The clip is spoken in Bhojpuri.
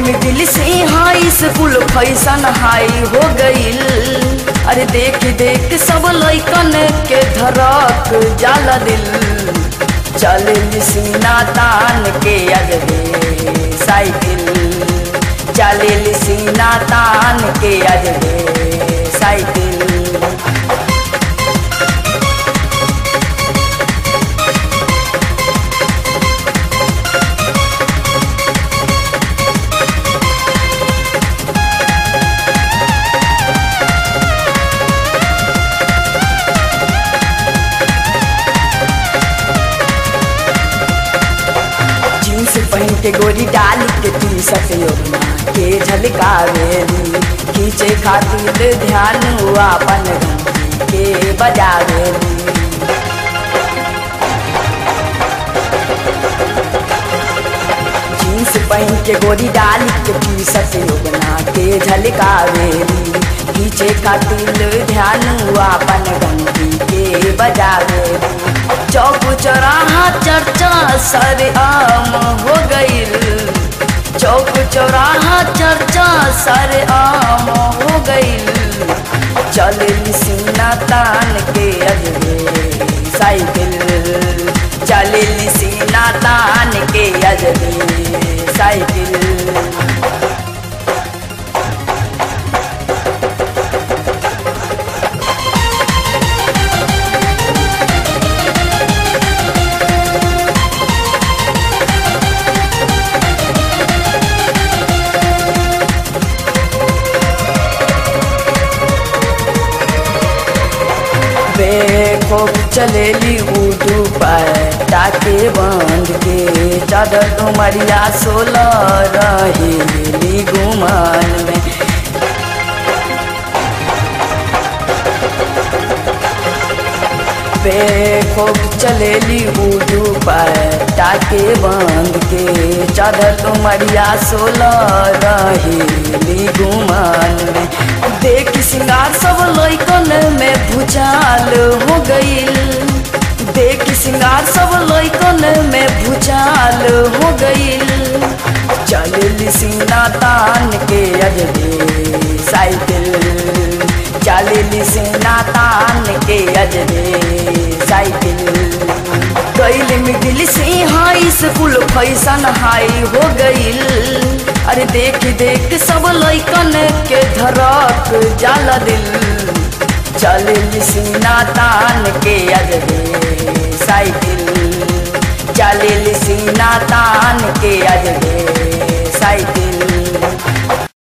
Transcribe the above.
मिडिल से हाई स्कूल फैशन हाई हो गईल अरे देख देख सब लैकन के धरक जाला दिल चल सीना तान के अजबे साइकिल चल सीना तान के अजबे साइकिल जींस पहन के गोरी डाल के टी शर्ट योजना के झलकावेली खींचे खातिर ध्यान हुआ अपन घंटी के बजावेली जींस पहन के गोरी डाल के टी शर्ट योजना के झलकावेली खींचे खातिर ध्यान हुआ अपन घंटी के बजावेली चौक चौराहा चर्चा सर आम हो गईल चौक चौराहा चर्चा सर आम हो गईल चल सीना तान के अजबे साइकिल चल सीना तान के अजबे साइकिल बेखौफ चलेली उठू पाए टाके बंद के चादर डुमरिया सोलह रहेली गुमान में बेखौफ चलेली उठू पाए टाके बंद के चादर डुमरिया सोलह रहेली गुमान में देख सिंगार सब लैकन में भूचाल हो गईल देख सिंगार सब लैकन में भूचाल हो गईल चल सीना तान के अजबे साइकिल चल सीना तान के अजबे साइकिल कैल मिडिल से हाई स्कूल फैशन हाई हो गईल अरे देख देख सब लैकन के धरक जाला दिल चल सीना तान के अजबे साइकिल चल सीना तान के अजबे साइकिल